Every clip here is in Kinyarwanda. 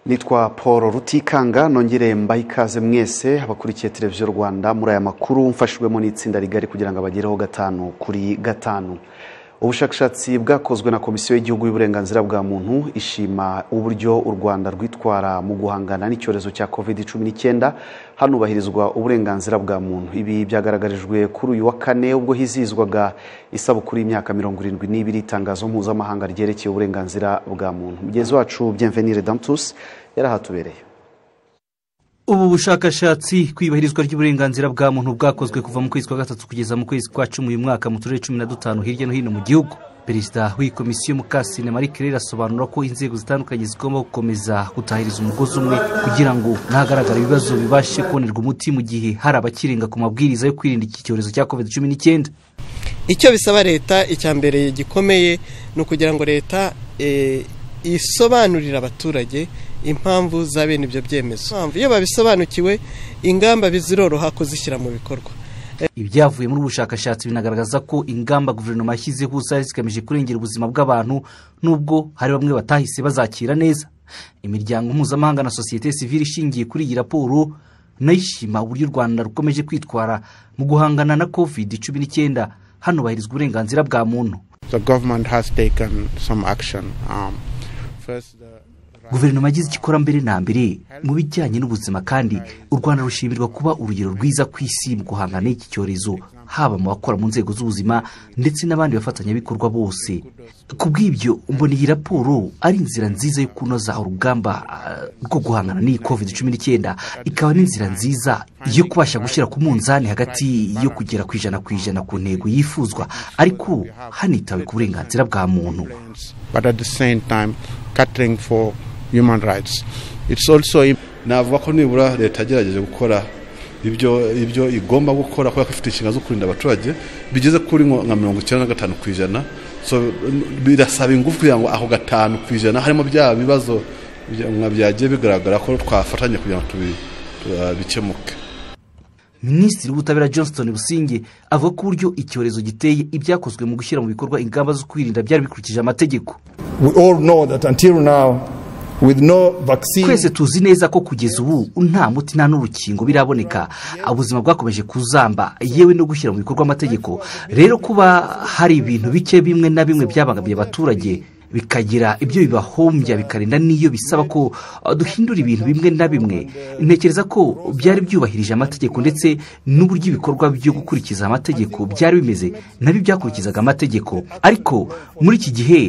nitwa paul rutikanga nongere mbahe ikaze mwese abakurikiye televiziyo rwanda muri aya makuru mfashijwemo n'itsinda rigari kugira ngo abagereho gatanu kuri gatanu ubushakashatsi bwakozwe na komisiyo y'igihugu y'uburenganzira bwa muntu ishima uburyo u rwanda rwitwara mu guhangana n'icyorezo cya covid cumi n'icyenda hanubahirizwa uburenganzira bwa muntu ibi byagaragarijwe kuri uyu wa kane ubwo hizihizwaga isabukuru y'imyaka mirongo irindwi n'ibiri itangazo mpuzamahanga ryerekeye uburenganzira bwa muntu mugenzi wacu bienvenire dantus yarahatubereye ubu bushakashatsi ku ibahirizwa ry'uburenganzira bwa muntu bwakozwe kuva mu kwezi kwa gatatu kugeza mu kwezi kwa cumi uyu mwaka mu turere cumi na dutanu hirya no hino mu gihugu perezida w'iyi komisiyo mukasine marie claire asobanura ko inzego zitandukanye zigomba gukomeza gutahiriza umugozi umwe kugira ngo ntagaragare ibibazo bibashe kubonerwa umuti mu gihe hari abakirenga ku mabwiriza yo kwirinda iki cyorezo cya covid cumi n'icyenda icyo bisaba leta icya mbere gikomeye ni ukugira ngo leta isobanurire abaturage impamvu za bene ibyo byemezo impamvu iyo babisobanukiwe ingamba biziroroha kuzishyira mu bikorwa ibyavuye muri ubu bushakashatsi binagaragaza ko ingamba guverinoma yashyizeho zari zigamije kurengera ubuzima bw'abantu nubwo hari bamwe batahise bazakira neza imiryango mpuzamahanga na sosiyete sivire ishingiye kuri iyi raporo nayo ishima uburyo u rwanda rukomeje kwitwara mu guhangana na covid cumi n'icyenda hanubahirizwa uburenganzira bwa muntu guverinoma yagize icyo ikora mbere na mbere mu bijyanye n'ubuzima kandi u rwanda rushimirwa kuba urugero rwiza ku isi mu guhangana n'iki cyorezo haba mu bakora mu nzego z'ubuzima ndetse n'abandi bafatanyabikorwa bose ku bw'ibyo mbona iyi raporo ari inzira nziza yo kunoza urugamba rwo guhangana n'iyi covid cumi n'icyenda ikaba n'inzira nziza yo kubasha gushyira ku munzani hagati yo kugera ku ijana ku ijana ku ntego yifuzwa ariko hanitawe ku burenganzira bwa muntu human rights it's also navuga ko nibura leta yagerageje gukora ibyo ibyo igomba gukora kubera ko ifite inshingano zo kurinda abaturage bigeze kuri nka mirongo icyenda na gatanu ku ijana birasaba ingufu kugira ngo ako gatanu ku ijana harimo bya bibazo byagiye bigaragara ko twafatanya kugira ngo bikemuke minisitiri w'ubutabera johnston businge avuga ko uburyo icyorezo giteye ibyakozwe mu gushyira mu bikorwa ingamba zo kwirinda byari bikurikije amategeko twese tuzi neza ko kugeza ubu nta muti nta n'urukingo biraboneka ubuzima bwakomeje kuzamba yewe no gushyira mu bikorwa amategeko rero kuba hari ibintu bike bimwe na bimwe byabangamiye abaturage bikagira ibyo bibahombya bikarinda n'iyo bisaba ko duhindura ibintu bimwe na bimwe ntekereza ko byari byubahirije amategeko ndetse n'uburyo ibikorwa byo gukurikiza amategeko byari bimeze nabyo byakurikizaga amategeko ariko muri iki gihe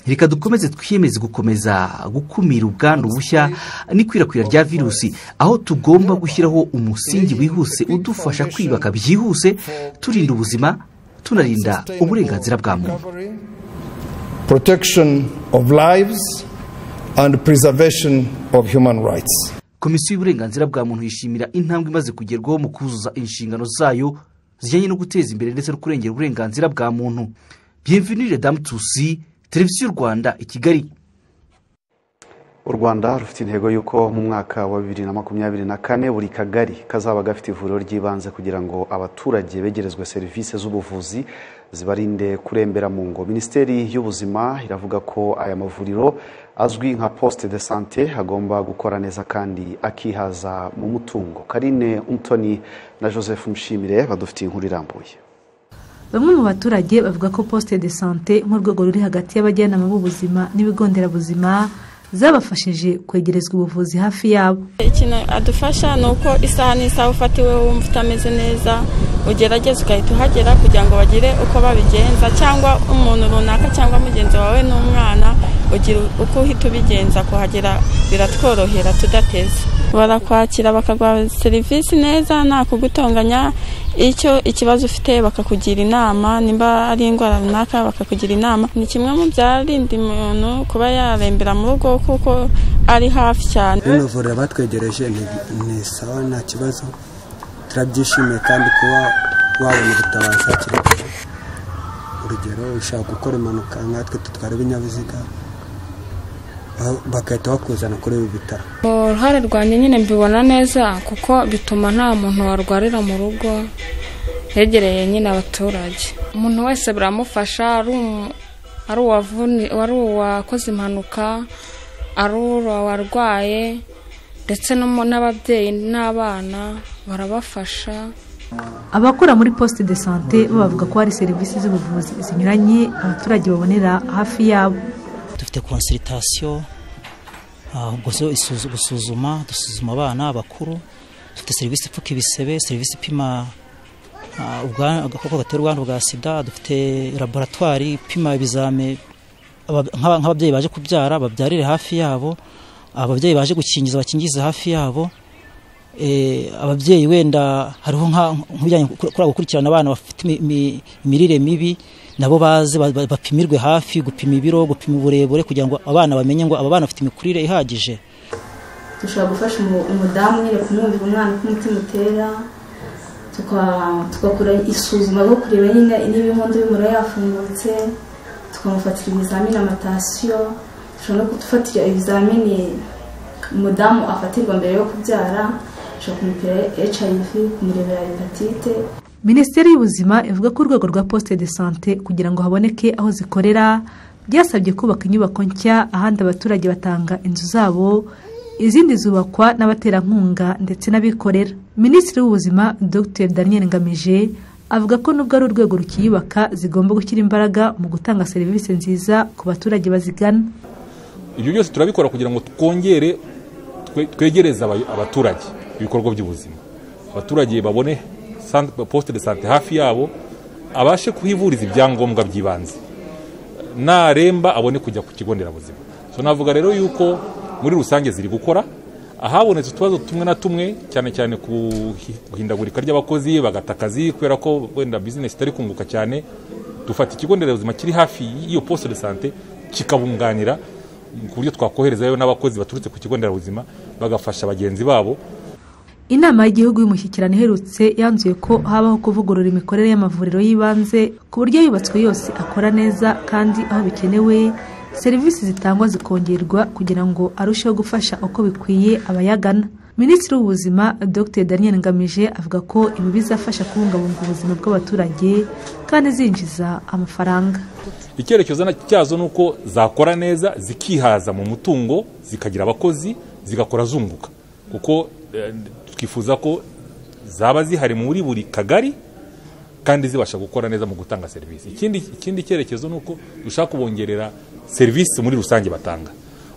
reka dukomeze twiyemeze gukomeza gukumira ubwandu bushya n'ikwirakwira rya virusi aho tugomba gushyiraho umusingi wihuse udufasha kwiyubaka byihuse turinda ubuzima tunarinda uburenganzira bwa muntu protection of lives and preservation of human rights komisiyo y'uburenganzira bwa muntu yishimira intambwe imaze kugerwaho mu kuzuza inshingano zayo zijyanye no guteza imbere ndetse no kurengera uburenganzira bwa muntu bienvenire damu tusi televiziyo rwanda i kigali u rwanda rufite intego y'uko mu mwaka wa bibiri na makumyabiri na kane buri kagari kazaba gafite ivuriro ry'ibanze kugira ngo abaturage begerezwe serivisi z'ubuvuzi zibarinde kurembera mu ngo minisiteri y'ubuzima iravuga ko aya mavuriro azwi nka poste de sante agomba gukora neza kandi akihaza mu mutungo karine umutoni na joseph mushimire badufitiye inkuru irambuye bamwe mu baturage bavuga ko poste de sante nk'urwego ruri hagati y'abajyanama b'ubuzima n'ibigo nderabuzima zabafashije kwegerezwa ubuvuzi hafi yabo ikintu adufasha ni uko isaha n'isaha ufatiwe wumva utameze neza ugerageza ugahita uhagera kugira ngo bagire uko babigenza cyangwa umuntu runaka cyangwa mugenzi wawe n'umwana ugira uko uhita ubigenza kuhagera biratworohera tudateze barakwakira bakaguha serivisi neza nta kugutonganya icyo ikibazo ufite bakakugira inama nimba ari indwara runaka bakakugira inama ni kimwe mu byarinda umuntu kuba yarembera mu rugo kuko ari hafi cyane rino vuriro batwegereje ni sawa nta kibazo turabyishimiye kandi kuba wabona ubutabazi hakiri kare urugero ushaka gukora impanuka nkatwe dutwara ibinyabiziga bagahita bakuzana kuri ibi bitaro uruhare rwanjye nyine mbibona neza kuko bituma nta muntu warwarira mu rugo hegereye nyine abaturage umuntu wese biramufasha ari uwakoze impanuka ari ura warwaye ndetse n'ababyeyi n'abana barabafasha abakora muri poste de sante bo bavuga ko hari serivisi z'ubuvuzi zinyuranye abaturage babonera hafi yabo dufite konsiritasiyo gusuzuma dusuzuma abana abakuru dufite serivisi ipfuka ibisebe serivisi ipima agakoko gatera ubwandu bwa sida dufite laboratwari ipima ibizame nk'ababyeyi baje kubyara babyarire hafi yabo ababyeyi baje gukingiza bakingize hafi yabo ababyeyi wenda hariho nk'ibijyanye kuri gukurikirana abana bafite imirire mibi nabo baze bapimirwe hafi gupima ibiro gupima uburebure kugira ngo abana bamenye ngo aba bana bafite imikurire ihagije dushobora gufasha umudamu nyine kumwumvira umwana uko umutima utera tugakora isuzuma ryo kureba nyine niba inkondo y'umuriro yafungutse tukamufatira ibizamini amatasiyo dushobora no kudufatira ibizamini umudamu afatirwa mbere yo kubyara dushobora kumupira hiv kumurebera hepatite minisiteri y'ubuzima ivuga ko urwego rwa poste de sante kugira ngo haboneke aho zikorera byasabye kubaka inyubako nshya ahandi abaturage batanga inzu zabo izindi zubakwa n'abaterankunga ndetse n'abikorera minisitiri w'ubuzima dr daniel ngamije avuga ko nubwo ari urwego rukiyubaka zigomba gushyira imbaraga mu gutanga serivisi nziza ku baturage bazigana ibyo byose turabikora kugira ngo twongere twegereze abaturage ibikorwa by'ubuzima abaturage babone posite de sante hafi yabo abashe kuhivuriza ibyangombwa by'ibanze naremba abone kujya ku kigo nderabuzima navuga rero yuko muri rusange ziri gukora ahabonetse utubazo tumwe na tumwe cyane cyane ku hindagurika ry'abakozi bagata akazi kubera ko wenda bizinesi itari kunguka cyane dufata ikigo nderabuzima kiri hafi y'iyo posite de sante kikabunganira ku buryo twakoherezayo n'abakozi baturutse ku kigo nderabuzima bagafasha bagenzi babo inama y'igihugu y'umushyikirano iherutse yanzuye ko habaho kuvugurura imikorere y'amavuriro y'ibanze ku buryo yubatswe yose akora neza kandi aho bikenewe serivisi zitangwa zikongerwa kugira ngo arusheho gufasha uko bikwiye abayagana minisitiri w'ubuzima dr daniel ngamije avuga ko ibi bizafasha kubungabunga ubuzima bw'abaturage kandi zinjiza amafaranga icyerekezo cyazo ni uko zakora neza zikihaza mu mutungo zikagira abakozi zigakora zunguka kuko twifuza ko zaba zihari muri buri kagari kandi zibasha gukora neza mu gutanga serivisi ikindi cyerekezo ni uko dushaka kubongerera serivisi muri rusange batanga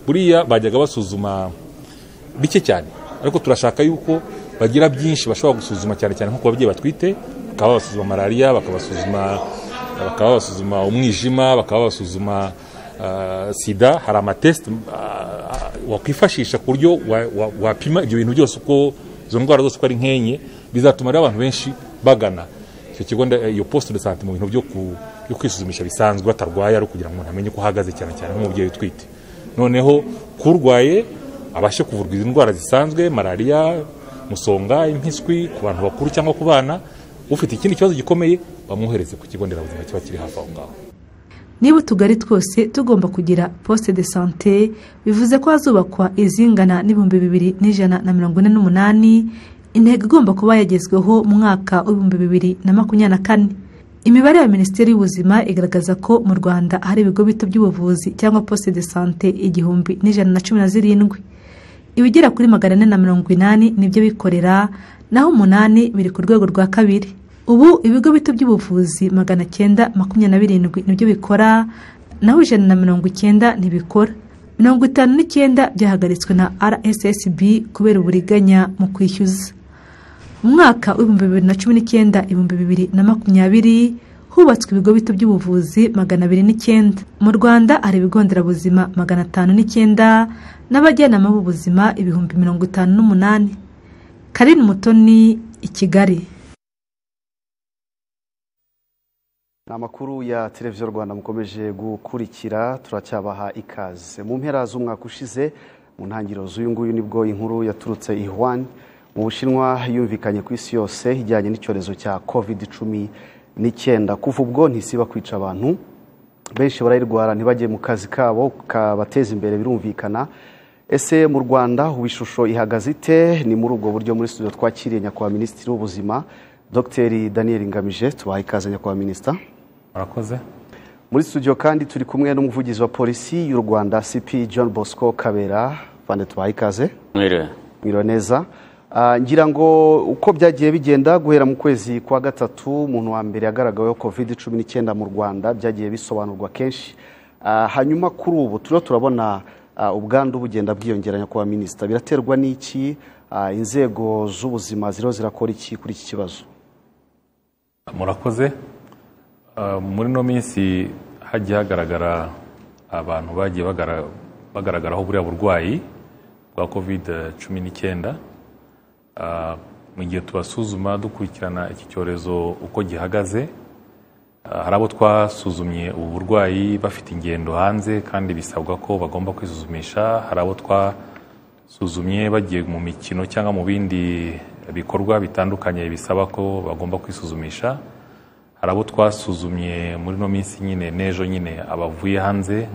buriya bajyaga basuzuma bike cyane ariko turashaka yuko bagira byinshi bashobora gusuzuma cyane cyane nko ku babyeyi batwite bakaba babasuzuma malariya bakabasuzuma bakaba babasuzuma umwijima bakaba babasuzuma sida hari amatesite wakwifashisha ku buryo wapima ibyo bintu byose uko izo ndwara zose uko ari nkenye bizatuma rero abantu benshi bagana icyo kigo iyo posite de sante mu bintu byo kwisuzumisha bisanzwe batarwaye ari kugira ngo umuntu amenye uko ahagaze cyane cyane nk'umubyeyi utwite noneho kurwaye abashe kuvurwa izi ndwara zisanzwe malariya musonga impiswi ku bantu bakuru cyangwa ku bana ufite ikindi kibazo gikomeye bamwohereze ku kigo nderabuzima kiba kiri hafi aho ngaho niba utugari twose tugomba kugira poste de sante bivuze ko hazubakwa izingana n'ibihumbi bibiri n'ijana na mirongo ine n'umunani intego igomba kuba yagezweho mu mwaka w'ibihumbi bibiri na makumyabiri na kane imibare ya minisiteri y'ubuzima igaragaza ko mu rwanda hari ibigo bito by'ubuvuzi cyangwa poste de sante igihumbi n'ijana na cumi na zirindwi ibigera kuri magana ane na mirongo inani nibyo bikorera naho umunani biri ku rwego rwa kabiri ubu ibigo bito by'ubuvuzi magana cyenda makumyabiri na birindwi nibyo bikora naho ijana na mirongo icyenda ntibikora mirongo itanu n'icyenda byahagaritswe na rssb kubera uburiganya mu kwishyuza mu mwaka w'ibihumbi bibiri na cumi n'icyenda ibihumbi bibiri na makumyabiri hubatswe ibigo bito by'ubuvuzi magana abiri n'icyenda mu rwanda hari ibigo nderabuzima magana atanu n'icyenda n'abajyanama b'ubuzima ibihumbi mirongo itanu n'umunani karin mutoni i kigali ni amakuru ya televiziyo rwanda mukomeje gukurikira turacyabaha ikaze mu mpera z'umwaka ushize mu ntangiriro z'uyu nguyu nibwo inkuru yaturutse ihwanye mu bushinwa yumvikanye ku isi yose ijyanye n'icyorezo cya covid cumi n'icyenda kuva ubwo ntisiba kwica abantu benshi barayirwara ntibajye mu kazi kabo kabateza imbere birumvikana ese mu rwanda ubu ishusho ihagaze ite ni muri ubwo buryo muri studio twakiriye nyakubahwa minisitiri w'ubuzima dr daniel ngamije tubaha ikaze nyakubahwa minisita murakoze muri studio kandi turi kumwe n'umuvugizi wa polisi y'u rwanda cp john bosco kabera bande tubaha ikaze mwiriwe neza Ah, ngira ngo uko byagiye bigenda guhera mu kwezi kwa gatatu umuntu wa mbere yagaragaweho covid cumi n'icyenda mu rwanda byagiye bisobanurwa kenshi Ah, hanyuma kuri ubu turiho turabona ah, ubwandu bugenda bwiyongeranya ku baminisita biraterwa n'iki Ah, inzego z'ubuzima ziriho zirakora iki kuri iki kibazo murakoze Ah, muri ino minsi hagiye hagaragara abantu bagiye bagara- bagaragaraho buriya burwayi bwa covid cumi n'icyenda Ah, mu gihe tubasuzuma dukurikirana iki cyorezo uko gihagaze ah, hari abo twasuzumye ubu burwayi bafite ingendo hanze kandi bisabwa ko bagomba kwisuzumisha hari abo twasuzumye bagiye mu mikino cyangwa mu bindi bikorwa bitandukanye bisaba ko bagomba kwisuzumisha hari abo twasuzumye muri ino minsi nyine n'ejo nyine abavuye hanze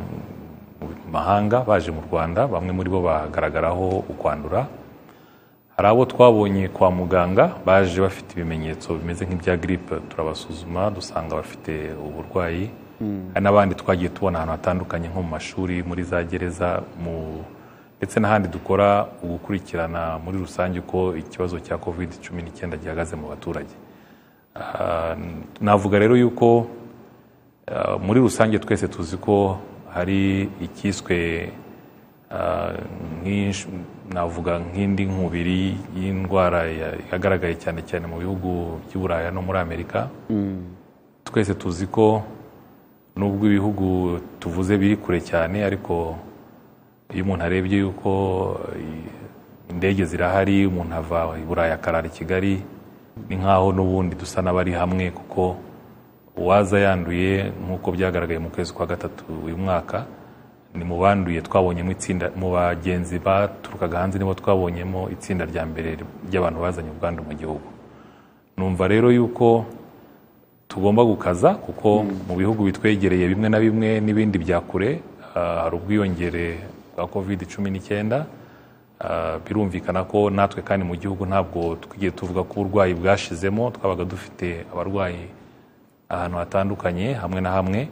mu mahanga baje mu rwanda bamwe muri bo bagaragaraho ukwandura hari abo twabonye kwa muganga baje bafite ibimenyetso bimeze nk'ibya giripe turabasuzuma dusanga bafite uburwayi hari n'abandi twagiye tubona ahantu hatandukanye nko mu mashuri muri za gereza mu ndetse n'ahandi dukora ugukurikirana muri rusange uko ikibazo cya kovide cumi n'icyenda gihagaze mu baturage Ah, navuga rero yuko ah, muri rusange twese tuzi ko hari icyiswe ah, nk'ish- navuga nk'indi nkubiri y'indwara ya- yagaragaye cyane cyane mu bihugu by'i Buraya no muri Amerika twese tuzi ko nubwo ibihugu tuvuze biri kure cyane ariko iyo umuntu arebye yuko eh, indege zirahari umuntu ava i burayi akarara i kigali ni nk'aho n'ubundi dusa n'abari hamwe kuko uwaza yanduye nk'uko byagaragaye mu kwezi kwa gatatu uyu mwaka ni mu banduye twabonyemo itsinda mu bagenzi baturukaga hanze nibo twabonyemo itsinda rya mbere ry'abantu bazanye ubwandu mu gihugu numva rero yuko tugomba gukaza kuko mu bihugu bitwegereye bimwe na bimwe n'ibindi bya kure ah, hari ubwiyongere bwa covid cumi n'icyenda Ah, birumvikana ko natwe kandi mu gihugu ntabwo twigiye tuvuga ko uburwayi bwashizemo twabaga dufite abarwayi ahantu hatandukanye hamwe na hamwe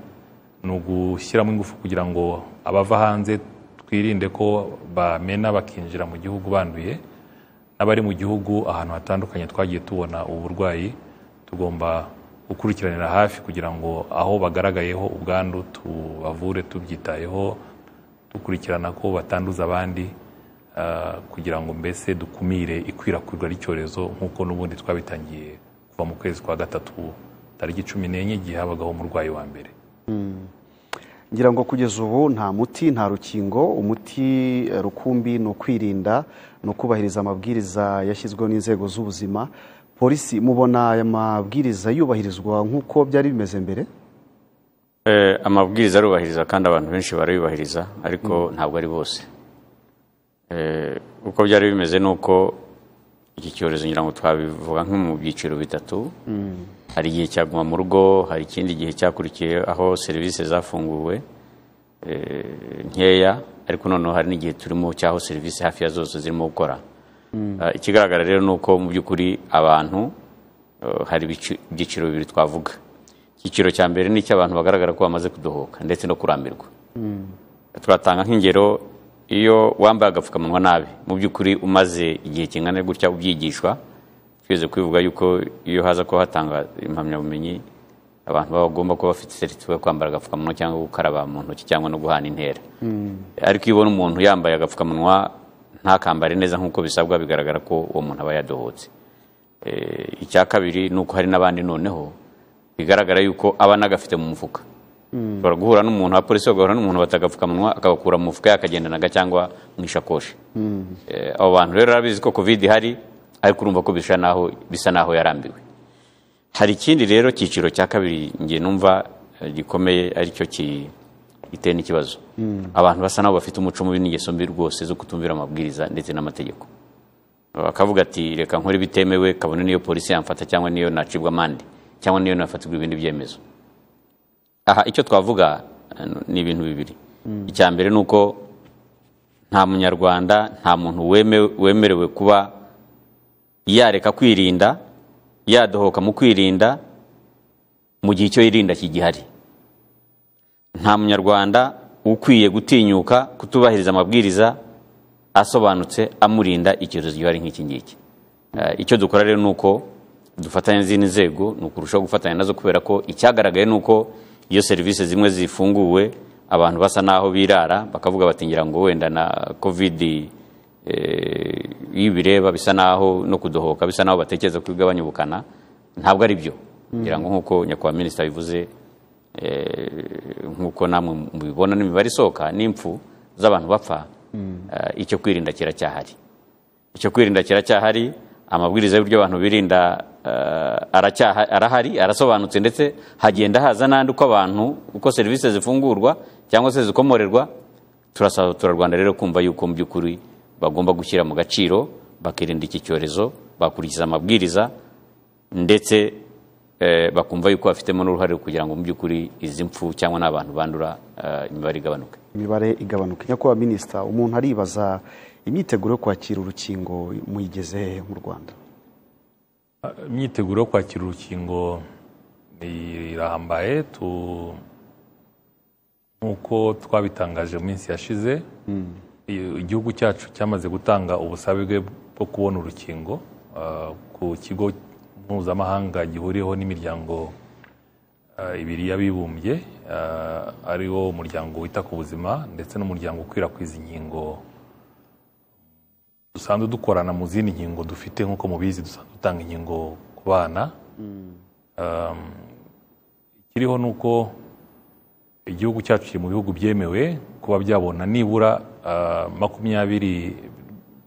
ni ugushyiramo ingufu kugira ngo abava hanze twirinde ko bamena bakinjira mu gihugu banduye n'abari mu gihugu ahantu hatandukanye twagiye tubona uburwayi tugomba gukurikiranira hafi kugira ngo aho bagaragayeho ubwandu tubavure tubyitayeho dukurikirana ko batanduza abandi ah, kugira ngo mbese dukumire ikwirakwirwa ry'icyorezo nk'uko n'ubundi twabitangiye kuva mu kwezi kwa gatatu tariki cumi n'enye igihe habagaho umurwayi wa mbere Mm. ngira ngo kugeza ubu nta muti nta rukingo umuti eh, rukumbi ni ukwirinda ni ukubahiriza amabwiriza yashyizweho n'inzego z'ubuzima polisi mubona aya mabwiriza yubahirizwa nk'uko byari bimeze mbere Eh, amabwiriza arubahiriza kandi abantu benshi barayubahiriza ariko ntabwo ari bose Eh, uko byari bimeze ni uko iki cyorezo ngira ngo twabivuga nko mu byiciro bitatu hari igihe cyaguma mu rugo hari ikindi gihe cyakurikiye aho serivisi zafunguwe eh, nkeya ariko noneho hari n'igihe turimo cy'aho serivisi hafi ya zose zirimo gukora Ah, ikigaragara rero ni uko mu by'ukuri abantu eh, hari ibici- ibyiciro bibiri twavuga icyiciro cya mbere ni icy'abantu bagaragara ko bamaze kudohoka ndetse no kurambirwa turatanga nk'ingero iyo wambaye agapfukamunwa nabi mu by'ukuri umaze igihe kingana gutya ubyigishwa twese kwivuga yuko iyo haza kuba hatanga impamyabumenyi abantu baba bagomba kuba bafite seritifika yo kwambara agapfukamunwa cyangwa gukaraba mu ntoki cyangwa no guhana intera ariko iyo ubona umuntu yambaye agapfukamunwa ntakambare neza nk'uko bisabwa bigaragara ko uwo muntu aba yadohotse Eh, icya kabiri ni uko hari n'abandi noneho bigaragara yuko aba anagafite mu mufuka ushobora guhura n'umuntu abapolisi bagahura n'umuntu batagapfukamunwa akabakura mu mufuka yakagendanaga cyangwa mu ishakoshi Eh, abo bantu rero arabizi ko covid ihari ariko urumva ko bisa naho bisa naho yarambiwe hari ikindi rero cyiciro cya kabiri nge numva eh, gikomeye aricyo ki- giteye n'ikibazo abantu basa naho bafite umuco mubi n'ingeso mbi rwose zo kutumvira amabwiriza ndetse n'amategeko bakavuga ati reka nkore bitemewe kabone niyo polisi yamfata cyangwa niyo nacibwa amande cyangwa niyo nafatirwa ibindi byemezo aha icyo twavuga eh, ni ibintu bibiri icya mbere ni uko nta munyarwanda nta muntu weme- wemerewe kuba yareka kwirinda yadohoka mu kwirinda mu gihe icyo yirinda kigihari nta munyarwanda ukwiye gutinyuka kutubahiriza amabwiriza asobanutse amurinda icyorezo gihari nk'iki ngiki Eh, icyo dukora rero ni uko dufatanya n'izindi nzego ni ukurushaho gufatanya nazo kubera ko icyagaragaye ni uko iyo serivisi zimwe zifunguwe abantu basa n'aho birara bakavuga bati ngira ngo wenda na kovidi eh, iyo ibireba bisa n'aho no kudohoka bisa n'aho batekereza ko igabanya ubukana ntabwo ari byo Mm. ngira ngo nk'uko nyakubahwa minisita bivuze eh, nk'uko namwe mubibona n'imibare isohoka n'impfu z'abantu bapfa eh, icyo kwirinda kiracyahari icyo kwirinda kiracyahari amabwiriza y'uburyo abantu birinda eh, aracyaha- arahari arasobanutse ndetse hagenda haza n'andi uko abantu uko serivisi zifungurwa cyangwa se zikomorerwa turasaba abaturarwanda rero kumva yuko mu by'ukuri bagomba gushyira mu gaciro bakirinda iki cyorezo bakurikiza amabwiriza ndetse eh, bakumva yuko bafitemo n'uruhare kugira ngo mu by'ukuri izi mpfu cyangwa n'abantu bandura eh, imibare igabanuke imibare igabanuka nyakubahwa minisita umuntu aribaza imyiteguro yo kwakira urukingo muyigeze hehe mu rwanda imyiteguro yo kwakira urukingo irahambaye tu- nk'uko twabitangaje mu minsi yashize i- igihugu cyacu cyamaze gutanga ubusabe bwe bwo kubona urukingo ah, ku kigo mpuzamahanga gihuriweho n'imiryango ah, ibiri y'abibumbye ah, ariwo umuryango wita ku buzima ndetse n'umuryango ukwirakwiza inkingo dusanzwe dukorana mu zindi nkingo dufite nk'uko mubizi dusanzwe dutanga inkingo ku bana Um, ikiriho ni uko igihugu cyacu kiri mu bihugu byemewe kuba byabona nibura ah, makumyabiri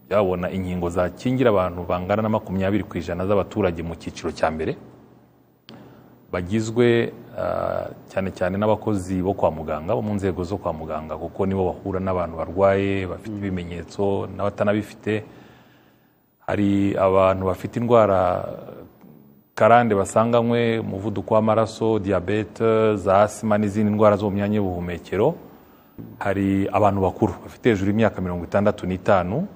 byabona inkingo zakingira abantu bangana na makumyabiri ku ijana z'abaturage mu cyiciro cya mbere bagizwe ah, cyane cyane n'abakozi bo kwa muganga bo mu nzego zo kwa muganga kuko nibo bahura n'abantu barwaye bafite ibimenyetso n'abatanabifite hari abantu bafite indwara karande basanganywe umuvuduko w'amaraso diyabete za asima n'izindi ndwara zo mu myanya y'ubuhumekero hari abantu bakuru bafite hejuru y'imyaka mirongo itandatu n'itanu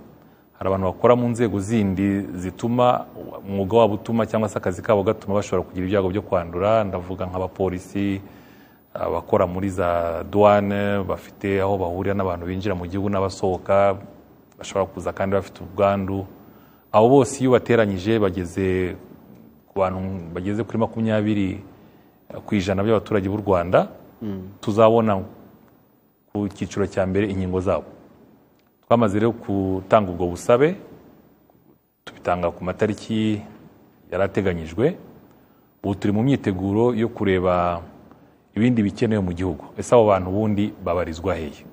hari abantu bakora mu nzego zindi zituma umwuga wabo utuma cyangwa se akazi kabo gatuma bashobora kugira ibyago byo kwandura ndavuga nk'abapolisi abakora muri za douane bafite aho bahurira n'abantu binjira mu gihugu n'abasohoka bashobora kuza kandi bafite ubwandu abo bose iyo ubateranyije bageze ku bantu bageze kuri makumyabiri ku ijana by'abaturage b'u rwanda tuzabona ku cyiciro cya mbere inkingo zabo twamaze rero gutanga ubwo busabe tubitanga ku matariki yari ateganyijwe ubu turi mu myiteguro yo kureba ibindi bikenewe mu gihugu ese abo bantu ubundi babarizwa hehe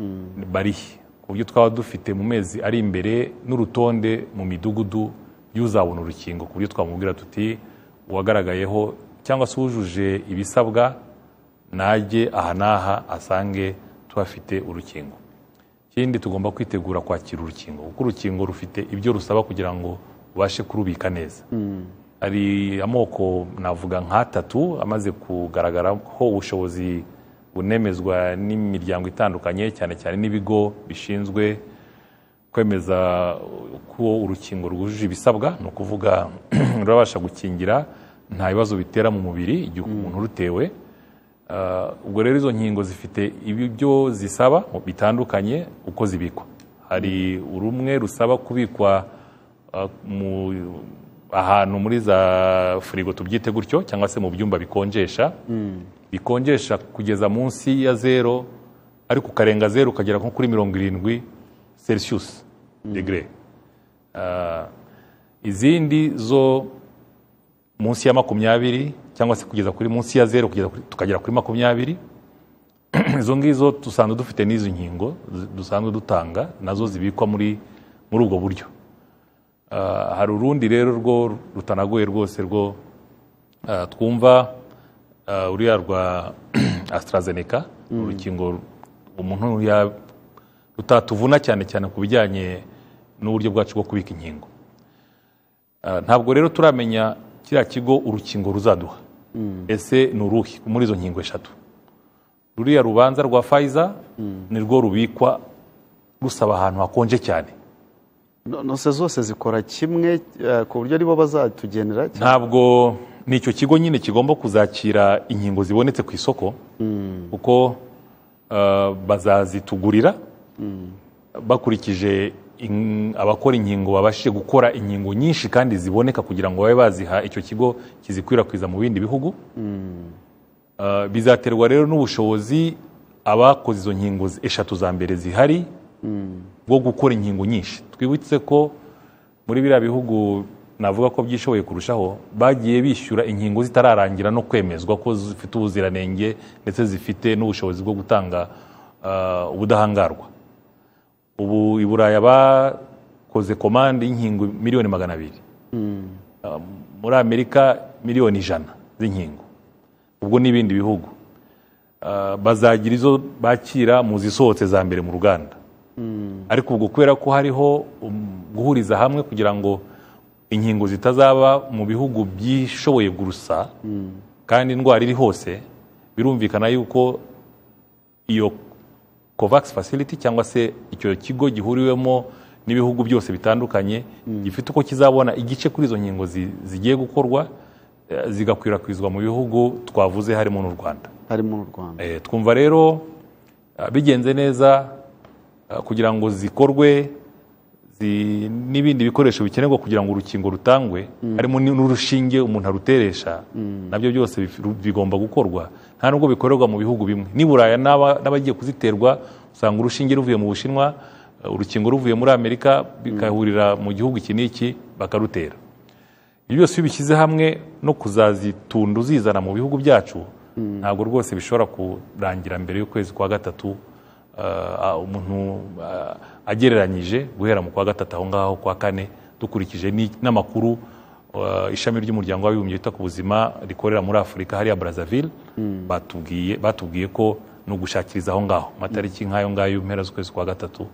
barihe ku buryo twaba dufite mu mezi ari imbere n'urutonde mu midugudu y'uzabona urukingo ku buryo twamubwira tuti uwagaragayeho cyangwa se uwujuje ibisabwa najye aha n'aha asange tuhafite urukingo ikindi tugomba kwitegura kwakira urukingo kuko urukingo rufite ibyo rusaba kugira ngo ubashe kurubika neza hari amoko navuga nk'atatu amaze kugaragara ko ubushobozi bunemezwa n'imiryango itandukanye cyane cyane n'ibigo bishinzwe kwemeza ko urukingo rwujuje ibisabwa ni ukuvuga rurabasha gukingira nta bibazo bitera mu mubiri igihe umuntu urutewe Ah, ubwo rero izo nkingo zifite ibyo zisaba bitandukanye uko zibikwa hari rumwe rusaba kubikwa ah, mu- ahantu muri za firigo tubyite gutyo cyangwa se mu byumba bikonjesha bikonjesha kugeza munsi ya zero ariko ukarenga zero ukagera nko kuri mirongo irindwi celsius degre Ah, izindi zo munsi ya makumyabiri cyangwa se kugeza kuri munsi ya zeru kugeza kuri- tukagera kuri makumyabiri izo ngizo dusanzwe dufite n'izo nkingo zi- dusanzwe dutanga nazo zibikwa muri muri ubwo buryo Ah, hari urundi rero rwo rutanagoye rwose rwo ah, twumva ah, uriya rwa AstraZeneca Mm. urukingo umuntu ya- rutatuvuna cyane cyane ku bijyanye n'uburyo bwacu bwo kubika inkingo Ah, ntabwo rero turamenya kiriya kigo urukingo ruzaduha ese ni uruhi muri izo nkingo eshatu ruriya rubanza rwa fayiza ni rwo rubikwa rusaba ahantu hakonje cyane No- nose zose zikora kimwe eh, ku buryo aribo bazatugenera ntabwo ni icyo kigo nyine kigomba kuzakira inkingo zibonetse ku isoko kuko eh, bazazitugurira bakurikije in- abakora inkingo babashije gukora inkingo nyinshi kandi ziboneka kugira ngo babe baziha icyo kigo kizikwirakwiza mu bindi bihugu Uh, bizaterwa rero n'ubushobozi abakoze izo nkingo z- eshatu za mbere zihari bwo gukora inkingo nyinshi twibutse ko muri biriya bihugu navuga ko byishoboye kurushaho bagiye bishyura inkingo zitararangira no kwemezwa ko zifite ubuziranenge ndetse zifite n'ubushobozi bwo gutanga uh, ubudahangarwa ubu i buraya bakoze komande y'inkingo miliyoni magana abiri Uh, muri amerika miliyoni ijana z'inkingo ubwo n'ibindi bihugu Uh, bazagira izo bakira mu zisohotse za mbere mu ruganda ariko ubwo kubera ko hariho um, guhuriza hamwe kugira ngo inkingo zitazaba mu bihugu byishoboye gusa kandi indwara iri hose birumvikana yuko iyo covax facility cyangwa se icyo kigo gihuriwemo n'ibihugu byose bitandukanye gifite uko kizabona igice kuri izo nkingo zi- zigiye gukorwa eh, zigakwirakwizwa mu bihugu twavuze harimo n'u rwanda harimo n'u rwanda Eh, twumva rero ah, bigenze neza ah, kugira ngo zikorwe zi- n'ibindi bikoresho bikenerwa kugira ngo urukingo rutangwe harimo ni- n'urushinge umuntu aruteresha nabyo byose bif- ru- bigomba gukorwa nta nubwo bikorerwa mu bihugu bimwe n'i buraya n'aba- n'abagiye kuziterwa usanga urushinge ruvuye mu bushinwa eh, urukingo ruvuye muri amerika bigahurira mu gihugu iki n'iki bakarutera ibyo byose iyo ubishyize hamwe no kuzazitunda uzizana mu bihugu byacu ntabwo rwose bishobora kurangira mbere y'ukwezi kwa gatatu ah, umuntu ah, agereranyije guhera mu kwa gatatu aho ngaho kwa kane dukurikije ni- n'amakuru ah, ishami ry'umuryango w'abibumbye wita ku buzima rikorera muri afurika hariya brazzaville batubwiye batubwiye ko ni ugushakiriza aho ngaho amatariki nk'ayo ngayo mpera z'ukwezi kwa gatatu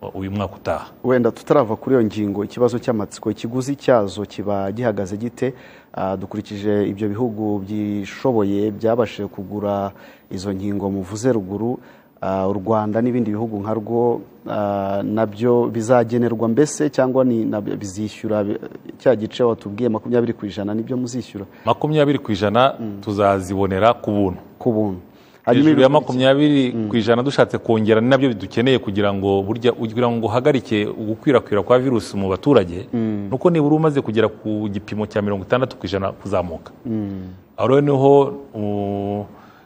uh, uyu mwaka utaha wenda tutarava kuri iyo ngingo ikibazo cy'amatsiko ikiguzi cyazo kiba gihagaze gite Ah, dukurikije ibyo bihugu byishoboye byabashije kugura izo nkingo muvuze ruguru ah, u rwanda n'ibindi bihugu nka rwo ah, nabyo bizagenerwa mbese cyangwa ni nabyo bizishyura bi- cya gice watubwiye makumyabiri ku ijana nibyo muzishyura makumyabiri ku ijana tuzazibonera ku buntu ku buntu Hanyuma hejuru ya ibikurikira- makumyabiri ku ijana dushatse kongera ni nabyo dukeneye kugira ngo burya kugira ngo uhagarike ugukwirakwira kwa virusi mu baturage nuko nibura umaze kugera ku gipimo cya mirongo itandatu ku ijana kuzamuka aho rero niho u-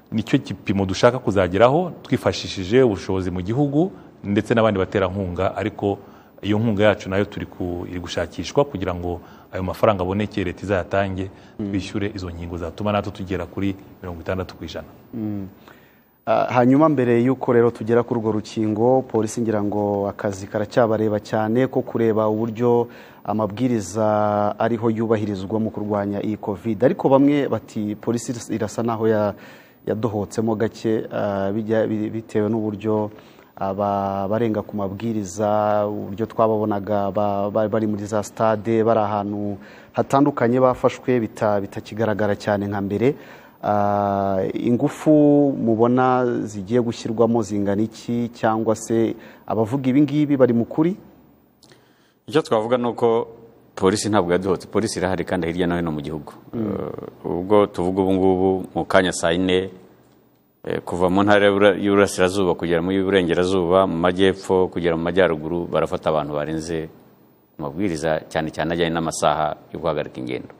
nicyo gipimo dushaka kuzageraho twifashishije ubushobozi mu gihugu ndetse n'abandi baterankunga ariko iyo nkunga yacu nayo turi ku- iri gushakishwa kugira ngo ayo mafaranga aboneke leta izayatange twishyure izo nkingo zatuma natwe tugera kuri mirongo itandatu ku ijana Mm. Ah, hanyuma mbere y'uko rero tugera kuri urwo rukingo polisi ngira ngo akazi karacyabareba cyane ko kureba uburyo amabwiriza ariho yubahirizwa mu kurwanya iyi covid ariko bamwe bati polisi iras- irasa naho ya- yadohotsemo gake ah, bijya- bi- bitewe n'uburyo aba barenga ku mabwiriza uburyo twababonaga ba- ba- bari muri za stade bari ahantu hatandukanye bafashwe bita- bitakigaragara cyane nka mbere Ah, ingufu mubona zigiye gushyirwamo zingana iki cyangwa se abavuga ibi ngibi bari mu kuri icyo twavuga ni uko polisi ntabwo yaduhotse polisi irahari kandi hirya no hino mu gihugu Eh, ubwo tuvuga ubu ngubu mu kanya saa yine eh, kuva mu ntara y'Ibura- y'uburasirazuba kugera mu y'uburengerazuba mu majyepfo kugera mu majyaruguru barafata abantu barenze amabwiriza cyane cyane ajyanye n'amasaha yo guhagarika ingendo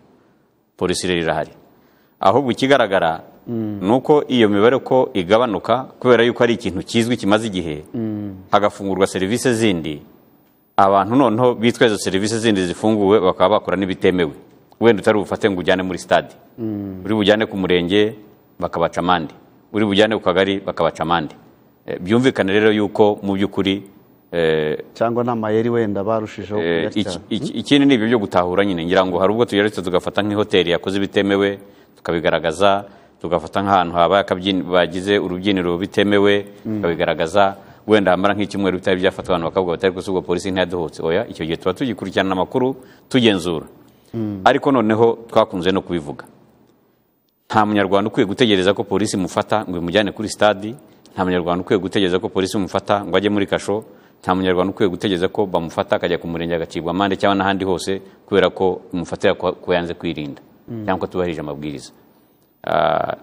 polisi rero irahari ahubwo ikigaragara ni uko iyo mibare ko igabanuka kubera yuko ari ikintu kizwi kimaze igihe hagafungurwa serivisi zindi abantu noneho bitwa izo serivisi zindi zifunguwe bakaba bakora n'ibitemewe wenda utari bufate ngo ujyane muri stade uri bujyane ku murenge bakabaca amande uri bujyane ku kagari bakabaca amande Eh, byumvikane rero yuko mu by'ukuri eh, cyangwa ni amayeri wenda barushijeho Eh, kuyatya. iki- iki- ikindi ni ibyo byo gutahura nyine ngira ngo hari ubwo tugeretse tugafata nk'ihoteli yakoze ibitemewe tukabigaragaza tugafata nk'ahantu habaye akabyin- bagize urubyiniro bitemewe Mm. tukabigaragaza wenda hamara nk'icyumweru bitari byafatwa abantu bakavuga batari gusubwa polisi ntiyaduhutse oya icyo gihe tuba tugikurikirana amakuru tugenzura ariko noneho twakunze no kubivuga nta munyarwanda ukwiye gutegereza ko polisi imufata ngo imujyane kuri stade nta munyarwanda ukwiye gutegereza ko polisi imufata ngo ajye muri kasho nta munyarwanda ukwiye gutegereza ko bamufata akajya ku murenge agacibwa amande cyangwa n'ahandi hose kubera ko imufatira ku yanze kwirinda Mm. cyangwa ko atubahirije amabwiriza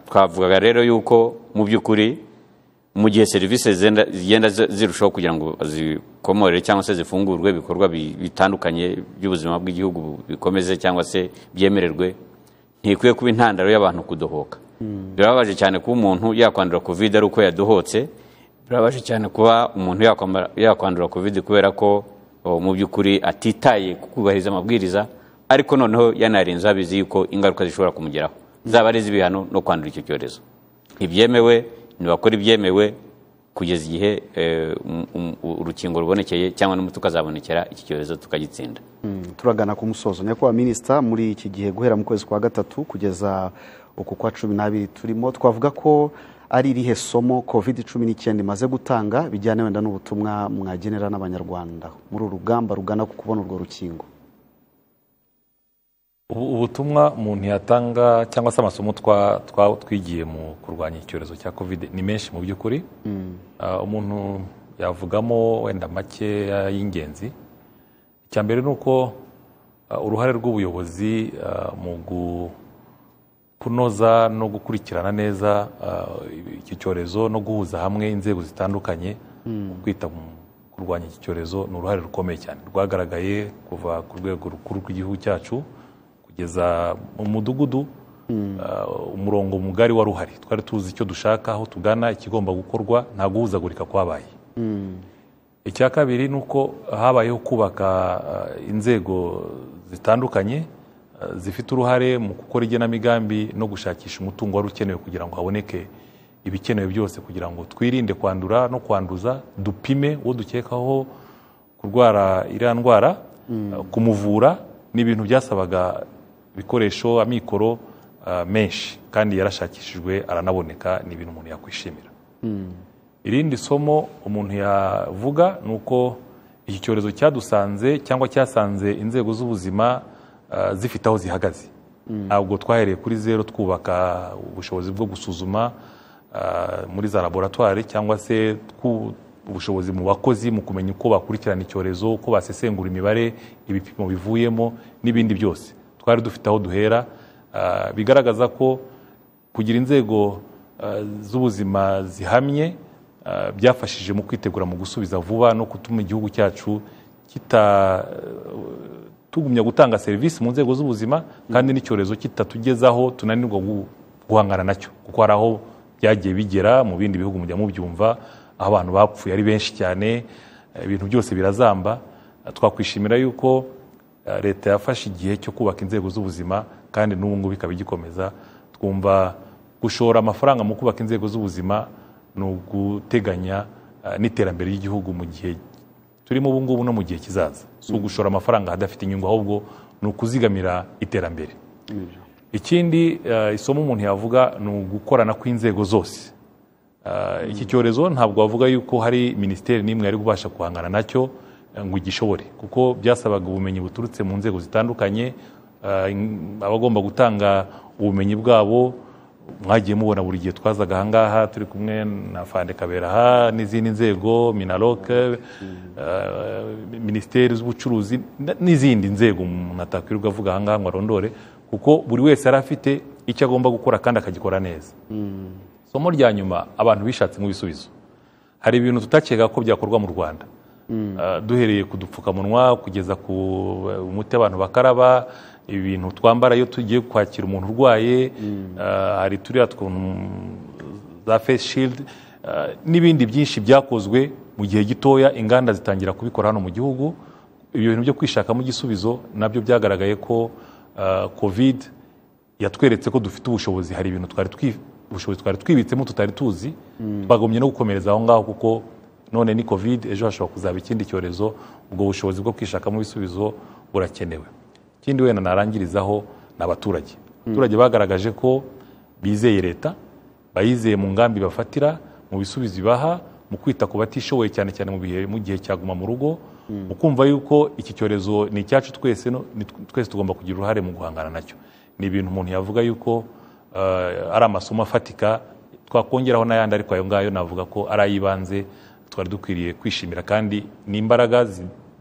twavugaga rero yuko mu by'ukuri mu gihe serivisi zigenda zirushaho kugira ngo zikomorere cyangwa se zifungurwe ibikorwa bitandukanye by'ubuzima bw'igihugu bikomeze cyangwa se byemererwe ntikwiye kuba intandaro y'abantu kudohoka birababaje cyane kuba umuntu yakwandura kovide ari uko yadohotse birababaje cyane kuba umuntu yakwandura kovide kubera ko mu by'ukuri atitaye ku kubahiriza amabwiriza ariko noneho yanarinze abizi yuko ingaruka zishobora kumugeraho zaba ari iz'ibihano no kwandura icyo cyorezo ntibyemewe ntibakora ibyemewe kugeza igihe urukingo rubonekeye cyangwa n'umuti ukazabonekera iki cyorezo tukagitsinda turagana ku musozo nyakubahwa minisita muri iki gihe guhera mu kwezi kwa gatatu kugeza uku kwa cumi n'abiri turimo twavuga ko ari irihe somo covid cumi n'icyenda imaze gutanga bijyana wenda n'ubutumwa mwagenera n'abanyarwanda muri uru rugamba rugana ku kubona urwo rukingo ubutumwa umuntu yatanga cyangwa se amasomo twigiye mu kurwanya icyorezo cya covid ni menshi mu by'ukuri umuntu yavugamo wenda make y'ingenzi icya mbere ni uko uruhare rw'ubuyobozi mu kunoza no gukurikirana neza iki cyorezo no guhuza hamwe inzego zitandukanye mu kwita kurwanya iki cyorezo ni uruhare rukomeye cyane rwagaragaye kuva ku rwego rukuru rw'igihugu cyacu kugeza mu mudugudu umurongo mugari wari uhari twari tuzi icyo dushaka aho tugana ikigomba gukorwa nta guhuzagurika kwabaye icya kabiri ni uko habayeho kubaka inzego zitandukanye zifite uruhare mu gukora igenamigambi no gushakisha umutungo wari ukenewe kugira ngo haboneke ibikenewe byose kugira ngo twirinde kwandura no kwanduza dupime uwo dukekaho kurwara iriya ndwara kumuvura ni ibintu byasabaga ibikoresho amikoro menshi kandi yarashakishijwe aranaboneka ni ibintu umuntu yakwishimira irindi somo umuntu yavuga ni uko iki cyorezo cyadusanze cyangwa cyasanze inzego z'ubuzima zifite aho zihagaze ntabwo twahereye kuri zero twubaka ubushobozi bwo gusuzuma muri za laboratwari cyangwa se ubushobozi mu bakozi mu kumenya uko bakurikirana icyorezo uko basesengura imibare ibipimo bivuyemo n'ibindi byose twari dufite aho duhera bigaragaza ko kugira inzego z'ubuzima zihamye byafashije mu kwitegura mu gusubiza vuba no gutuma igihugu cyacu tugumya gutanga serivisi mu nzego z'ubuzima kandi n'icyorezo kitatugezaho tunanirwa guhangana nacyo kuko hari aho byagiye bigera mu bindi bihugu mujya mubyumva aho abantu bapfuye ari benshi cyane ibintu byose birazamba twakwishimira yuko leta yafashe igihe cyo kubaka inzego z'ubuzima kandi n'ubu ngubu ikaba igikomeza twumva gushora amafaranga mu kubaka inzego z'ubuzima ni uguteganya n'iterambere ry'igihugu mu gihe turimo ubu ngubu no mu gihe kizaza si ugushora amafaranga hadafite inyungu ahubwo ni ukuzigamira iterambere ikindi isomo umuntu yavuga ni ugukorana kw'inzego zose iki cyorezo ntabwo wavuga yuko hari minisiteri n'imwe yari kubasha guhangana nacyo ngo igishobore kuko byasabaga ubumenyi buturutse mu nzego zitandukanye abagomba gutanga ubumenyi bwabo mwagiye mubona buri gihe twazaga ahangaha turi kumwe na fande kaberaha n'izindi nzego minaroke minisiteri z'ubucuruzi n'izindi nzego mwatakwirirwa avuga ahangaha ngo arondore kuko buri wese yari afite icyo agomba gukora kandi akagikora neza isomo rya nyuma abantu bishatsemo ibisubizo hari ibintu tutakeka ko byakorwa mu rwanda duhereye ku dupfukamunwa kugeza ku umuti abantu bakaraba ibintu twambara iyo tugiye kwakira umuntu urwaye hari turiya tuntu za face shield n'ibindi byinshi byakozwe mu gihe gitoya inganda zitangira kubikora hano mu gihugu ibyo bintu byo kwishakamo igisubizo nabyo byagaragaye ko covid yatweretse ko dufite ubushobozi hari ibintu twari twibitsemo tutari tuzi bagomye no gukomereza aho ngaho kuko none ni covid ejo hashobora kuzaba ikindi cyorezo ubwo bushobozi bwo kwishakamo ibisubizo burakenewe ikindi wenda narangirizaho ni abaturage abaturage bagaragaje ko bizeye leta bayizeye mu ngambi bafatira mu bisubizo ibaha mu kwita ku batishoboye cyane cyane mu gihe cyaguma mu rugo mu kumva yuko iki cyorezo ni icyacu twese twese tugomba kugira uruhare mu guhangana nacyo ni ibintu umuntu yavuga yuko ari amasomo afatika twakongeraho n'ayandi ariko ayo ngayo navuga ko ari ay'ibanze twari dukwiriye kwishimira kandi ni imbaraga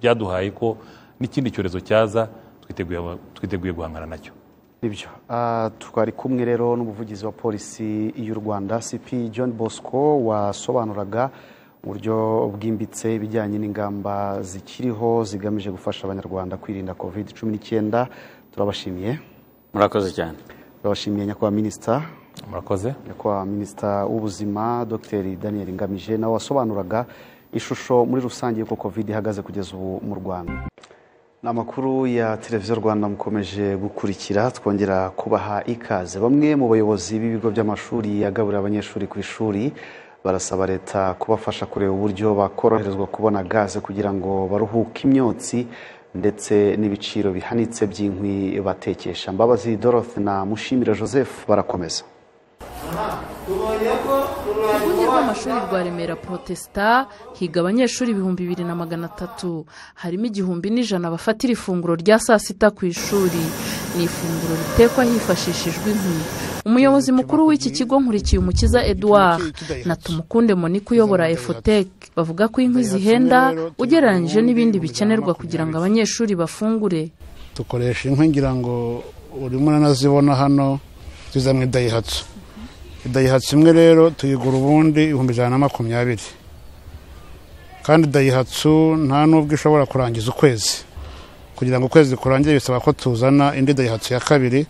byaduhaye ko n'ikindi cyorezo cyaza twiteguye guhangana nacyo nibyo twari kumwe rero n'umuvugizi wa polisi y'u rwanda cp john bosco wasobanuraga uburyo bwimbitse ibijyanye n'ingamba zikiriho zigamije gufasha abanyarwanda kwirinda covid cumi n'icyenda turabashimiye murakoze cyane turabashimiye nyakubahwa minisita murakoze nyakubahwa minisita w'ubuzima dr daniel ngamije nawe wasobanuraga ishusho muri rusange y'uko covid ihagaze kugeza ubu mu rwanda ni amakuru ya televiziyo rwanda mukomeje gukurikira twongera kubaha ikaze bamwe mu bayobozi b'ibigo by'amashuri yagaburira abanyeshuri ku ishuri barasaba leta kubafasha kureba uburyo bakoroherezwa kubona gaze kugira ngo baruhuke imyotsi ndetse n'ibiciro bihanitse by'inkwi batekesha mbabazi dorothe na mushimire joseph barakomeza urwunge rw'amashuri rwa remera protesita higa abanyeshuri ibihumbi bibiri na magana atatu harimo igihumbi n'ijana bafatira ifunguro rya saa sita ku ishuri ni ifunguro ritekwa hifashishijwe inkwi umuyobozi mukuru w'iki kigo nkurikiye umukiza edouard na tumukunde monique uyobora efotec bavuga ko inkwi zihenda ugereranyije n'ibindi bikenerwa kugira ngo abanyeshuri bafungure dukoresha inkwi ngira ngo urimo uranazibona hano tuza mu idayihatsu dayihatsu imwe rero tuyigura ubundi ibihumbi ijana na makumyabiri kandi dayihatsu nta n'ubwo ishobora kurangiza ukwezi kugira ngo ukwezi kurangire bisaba ko tuzana indi dayihatsu ya kabiri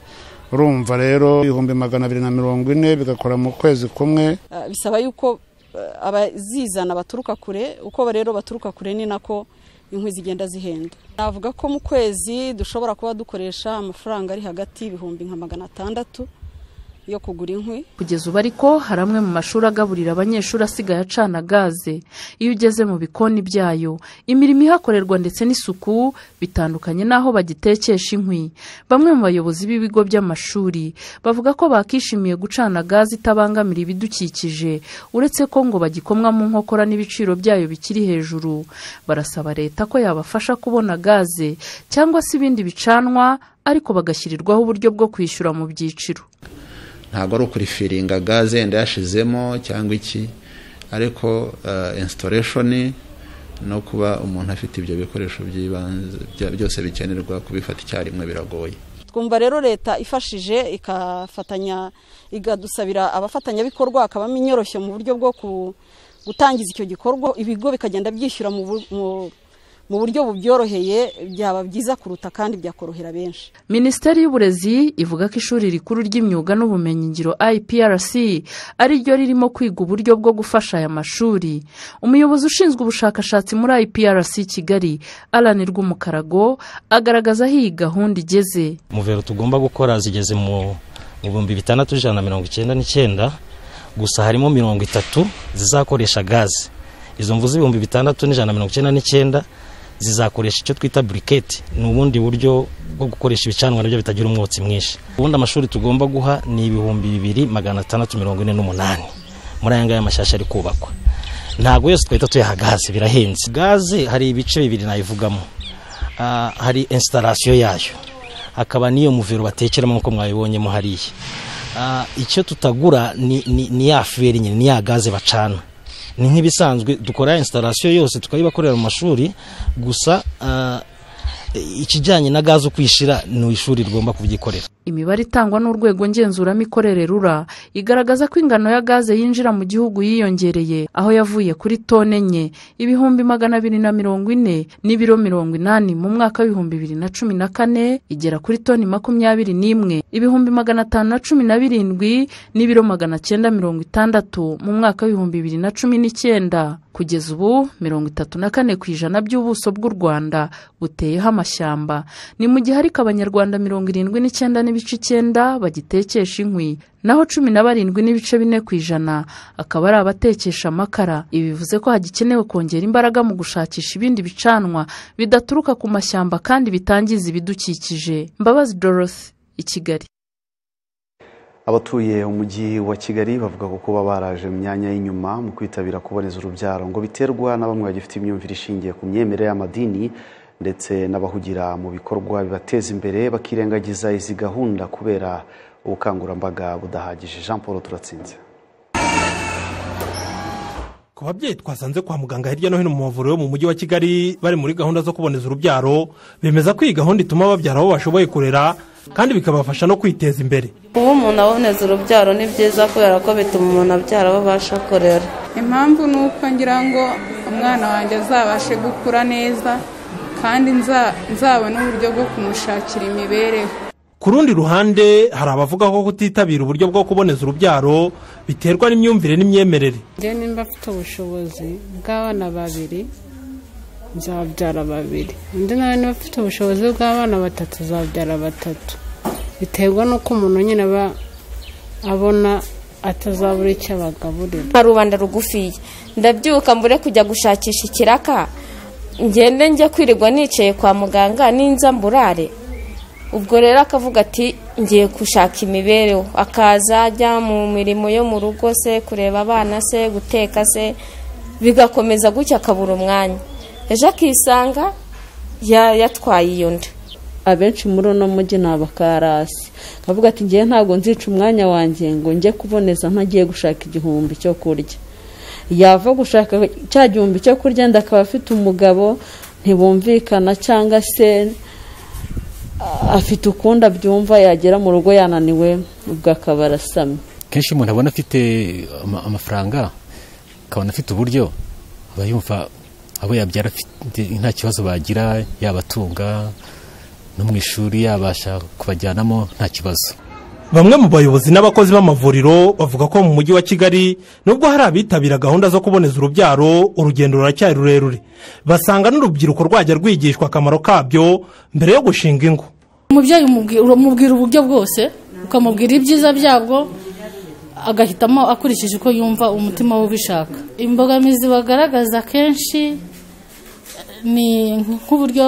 urumva rero ibihumbi magana abiri na mirongo ine bigakora mu kwezi kumwe bisaba yuko abazizana baturuka kure uko rero baturuka kure ni nako inkwi zigenda zihenda navuga ko mu kwezi dushobora kuba dukoresha amafaranga ari hagati y'ibihumbi nka magana atandatu yo kugura inkwi kugeza ubu ariko hari amwe mu mashuri agaburira abanyeshuri asigaye acana gaze iyo ugeze mu bikoni byayo imirimo ihakorerwa ndetse n'isuku bitandukanye n'aho bagitekesha inkwi bamwe mu bayobozi b'ibigo by'amashuri bavuga ko bakishimiye gucana gaze itabangamira ibidukikije uretse ko ngo bagikomwa mu nkokora n'ibiciro byayo bikiri hejuru barasaba leta ko yabafasha kubona gaze cyangwa se ibindi bicanwa ariko bagashyirirwaho uburyo bwo kwishyura mu byiciro ntabwo ari ukurifiringa gaze yenda yashizemo cyangwa iki ariko insitoreshoni no kuba umuntu afite ibyo bikoresho by'ibanze byose bikenerwa kubifata icyarimwe biragoye twumva rero leta ifashije ikafatanya ikadusabira abafatanyabikorwa hakabamo inyoroshyo mu buryo bwo gutangiza icyo gikorwa ibigo bikagenda byishyura mu mu buryo bubyoroheye byaba byiza kuruta kandi byakorohera benshi minisiteri y'uburezi ivuga ko ishuri rikuru ry'imyuga n'ubumenyingiro iprc ari ryo ririmo kwiga uburyo bwo gufasha aya mashuri umuyobozi ushinzwe ubushakashatsi muri iprc kigali alan rw'umukarago agaragaza aho iyi gahunda igeze umuvero tugomba gukora zigeze mu bihumbi bitandatu ijana na mirongo icyenda n'icyenda gusa harimo mirongo itatu zizakoresha gaze izo mvu z'ibihumbi bitandatu n'ijana na mirongo icyenda n'icyenda zizakoresha icyo twita buriketi ni ubundi buryo bwo gukoresha ibicanwa nabyo bitagira umwotsi mwinshi ubundi amashuri tugomba guha ni ibihumbi bibiri magana atandatu mirongo ine n'umunani muri aya ngaya amashyashya ari kubakwa ntabwo yose twahita tuyaha gaze birahenze gaze hari ibice bibiri nayivugamo hari esitarasiyo yayo hakaba n'iyo muvero batekeramo nk'uko mwabibonyemo hariya icyo tutagura ni ya feri nyine ni ya gaze bacana ni nk'ibisanzwe dukora insitarasiyo yose tukayibakorera mu mashuri gusa ikijyanye na gaze ukwishira ni ishuri rigomba kubyikorera imibare itangwa n'urwego ngenzuramikorere rura igaragaza ko ingano ya gaze yinjira mu gihugu yiyongereye aho yavuye kuri tone enye ibihumbi magana abiri na mirongo ine n'ibiro mirongo inani mu mwaka w'ibihumbi bibiri na cumi na kane igera kuri toni makumyabiri n'imwe ibihumbi magana atanu na cumi na birindwi n'ibiro magana cyenda mirongo itandatu mu mwaka w'ibihumbi bibiri na cumi n'icyenda kugeza ubu mirongo itatu na kane ku ijana by'ubuso bw'u rwanda buteyeho amashyamba ni mu gihe ariko abanyarwanda mirongo irindwi n'icyenda n'ibice icyenda bagitekesha inkwi naho cumi na barindwi n'ibice bine ku ijana akaba ari abatekesha amakara ibi bivuze ko hagikenewe kongera imbaraga mu gushakisha ibindi bicanwa bidaturuka ku mashyamba kandi bitangiza ibidukikije mbabazi dorothy i kigali abatuye umujyi wa kigali bavuga ko kuba baraje mu myanya y'inyuma mu kwitabira kuboneza urubyaro ngo biterwa na bamwe bagifite imyumvire ishingiye ku myemerere y'amadini ndetse n'abahugira mu bikorwa bibateza imbere bakirengagiza izi gahunda kubera ubukangurambaga budahagije jean paul turatsinze ku babyeyi twasanze kwa muganga hirya no hino mu mavuriro yo mu mujyi wa kigali bari muri gahunda zo kuboneza urubyaro bemeza ko iyi gahunda ituma babyara abo bashoboye kurera kandi bikabafasha no kwiteza imbere kuba umuntu aboneza urubyaro ni byiza kubera ko bituma umuntu abyara abo abasha kurera impamvu ni uko ngira ngo umwana wanjye azabashe gukura neza kandi nza- nzabone uburyo bwo kumushakira imibereho ku rundi ruhande hari abavuga ko kutitabira uburyo bwo kuboneza urubyaro biterwa n'imyumvire n'imyemerere njyewe nimba mfite ubushobozi bw'abana babiri nzabyara babiri undi nawe niba afite ubushobozi bw'abana batatu zabyara batatu biterwa n'uko umuntu nyine aba abona atazabura icyo abagaburira nka rubanda rugufiya ndabyuka mbure kujya gushakisha ikiraka ngende njya kwirirwa nicaye kwa muganga n'inza mburare ubwo rero akavuga ati ngiye gushaka imibereho akaza ajya mu mirimo yo mu rugo se kureba abana se guteka se bigakomeza gutya akabura umwanya ejo akisanga ya- yatwaye iyo nda abenshi muri uno mujyi ni abakarasi bavuga ati ngewe ntabwo nzica umwanya wanjye ngo njye kuboneza ntagiye gushaka igihumbi cyo kurya yava gushaka cya gihumbi cyo kurya ndakaba akaba afite umugabo ntibumvikana cyangwa se ah, afite ukundi abyumva yagera mu rugo yananiwe ubwo akaba arasamye kenshi umuntu abona afite ama- amafaranga akabona afite uburyo aba yumva abo yabyara afite nta kibazo bagira yabatunga no mu ishuri yabasha kubajyanamo nta kibazo bamwe mu bayobozi n'abakozi b'amavuriro bavuga ko mu mujyi wa kigali nubwo hari abitabira gahunda zo kuboneza urubyaro urugendo ruracyari rurerure basanga n'urubyiruko rwajya rwigishwa akamaro kabyo mbere yo gushinga ingo umubyeyi umubwira- umubwira uburyo bwose ukamubwira ibyiza byabwo agahitamo akurikije uko yumva umutima we ubishaka imbogamizi bagaragaza kenshi ni nk'uburyo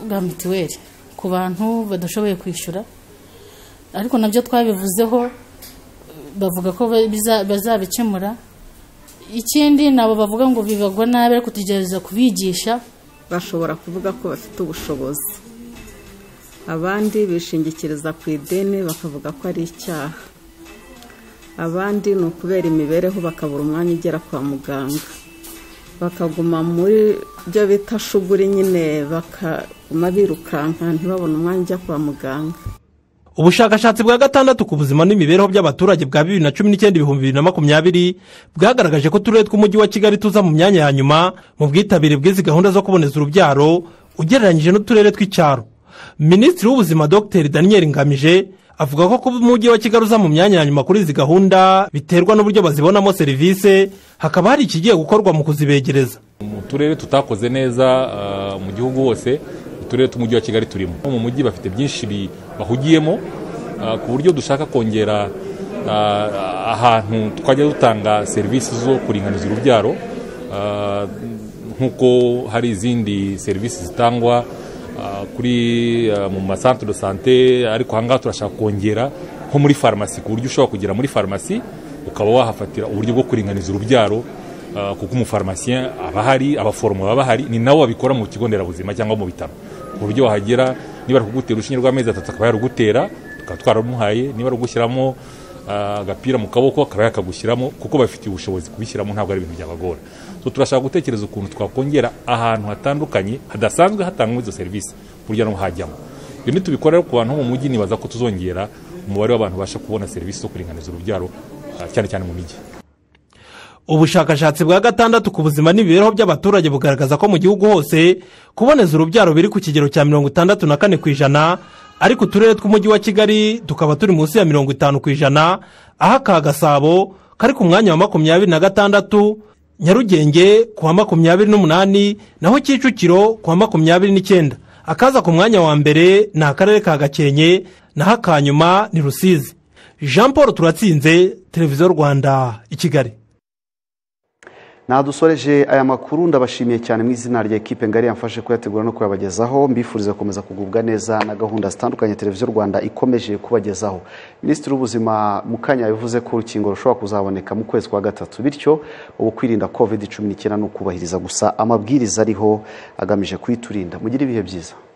bwa mituweli ku bantu badashoboye kwishyura ariko nabyo twabivuzeho bavuga ko biza- bazabikemura ikindi nabo bavuga ngo bibagwa nabi ariko tugerageza kubigisha bashobora kuvuga ko bafite ubushobozi abandi bishingikiriza ku ideni bakavuga ko ari icyaha abandi ni ukubera imibereho bakabura umwanya ugera kwa muganga bakaguma muri byo bita shuguri nyine bakaguma birukanka ntibabone umwanya ujya kwa muganga ubushakashatsi bwa gatandatu ku buzima n'imibereho by'abaturage bwa bibiri na cumi n'icyenda ibihumbi bibiri na makumyabiri bwagaragaje ko uturere tw'umujyi wa kigali tuza mu myanya ya nyuma mu bwitabire bw'izi gahunda zo kuboneza urubyaro ugereranyije n'uturere tw'icyaro minisitiri w'ubuzima dr daniel ngamije avuga ko kuba umujyi wa kigali uza mu myanya ya nyuma kuri izi gahunda biterwa n'uburyo bazibonamo serivisi hakaba hari ikigiye gukorwa mu kuzibegereza mu turere tutakoze neza ah, mu gihugu hose uturere tw'umujyi wa kigali turimo mu mujyi bafite byinshi bi- bahugiyemo ah, ku buryo dushaka kongera ah, ahantu twajya dutanga serivisi zo kuringaniza urubyaro ah, nk'uko hari izindi serivisi zitangwa ah, kuri ah, mu masantere de sante ariko aha ngaha turashaka kongera nko muri farumasi ku buryo ushobora kugera muri farumasi ukaba wahafatira uburyo bwo kuringaniza urubyaro Uh, kuko umufarumasiyen aba ahari abaforomo baba bahari ni nabo babikora mu kigo nderabuzima cyangwa mu bitaro ku buryo wahagera niba ari kugutera urushinge rw'amezi atatu akaba yarugutera tukaba twararumuhaye niba ari ugushyiramo uh, agapira mu kaboko akaba yakagushyiramo kuko bafitiye ubushobozi kubishyiramo ntabwo ari ibintu byabagora so turashaka gutekereza ukuntu twakongera ahantu hatandukanye hadasanzwe hatangwa izo serivisi burya no hajyamo ibyo nitubikora rero ku bantu bo mu mujyi nibaza ko tuzongera umubare w'abantu babasha kubona serivisi zo kuringaniza urubyaro uh, cyane cyane mu mijyi ubushakashatsi bwa gatandatu ku buzima n'imibereho by'abaturage bugaragaza ko mu gihugu hose kuboneza urubyaro biri ku kigero cya mirongo itandatu na kane ku ijana ariko uturere tw'umujyi wa kigali tukaba turi munsi ya mirongo itanu ku ijana aho aka gasabo kari ku mwanya wa makumyabiri na gatandatu nyarugenge ku wa makumyabiri n'umunani naho kicukiro ku wa makumyabiri n'icyenda akaza ku mwanya wa mbere ni akarere ka gakenke naho aka nyuma ni rusizi jean paul turatsinze televiziyo rwanda i kigali nadusoreje aya makuru ndabashimiye cyane mu izina rya ekipe ngari yamfashe kuyategura no kuyabagezaho mbifuriza gukomeza kugubwa neza na gahunda zitandukanye televiziyo rwanda ikomeje kubagezaho minisitiri w'ubuzima mukanya yabivuze ko urukingo rushobora kuzaboneka mu kwezi kwa gatatu bityo ubu kwirinda covid cumi n'icyenda ni ukubahiriza gusa amabwiriza ariho agamije kuyiturinda mugire ibihe byiza